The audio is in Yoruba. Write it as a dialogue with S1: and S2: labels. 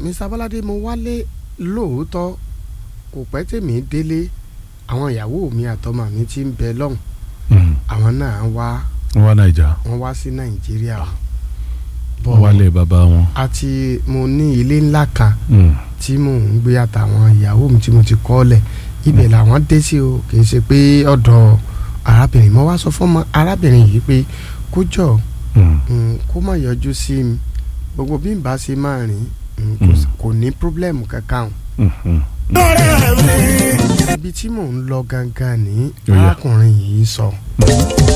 S1: Mr. Bọ́ládé mo wálé lóòótọ́ kò pẹ́ tèmi délé àwọn ìyàwó mi àtọmọ mi ti ń bẹ lọ́hùn
S2: Mm.
S1: àwọn náà wá
S2: wọ́n wá nàìjà
S1: wọ́n wá sí Nàìjíríà
S2: wọ́n wálé bàbá wọn.
S1: àti mo ní ilé ńlá kan
S2: Mm.
S1: tí mò ń gbé àtàwọn ìyàwó mi tí mo ti kọ́ lẹ̀ ibẹ̀ làwọn dé sí o kì í ṣe pé ọ̀dọ̀ arábìnrin mo wá sọ fún ọmọ arábìnrin yìí pé kó jọ
S2: Mm.
S1: mm, kó má yọjú sí mi gbogbo bí n bá ṣe máa rìn mm, kò s- kò ní pírọ́blẹ́mù kankan o
S2: Mm. Mm.
S1: ibi tí mò ń lọ gangan ní
S2: Ó yá.
S1: arákùnrin yìí sọ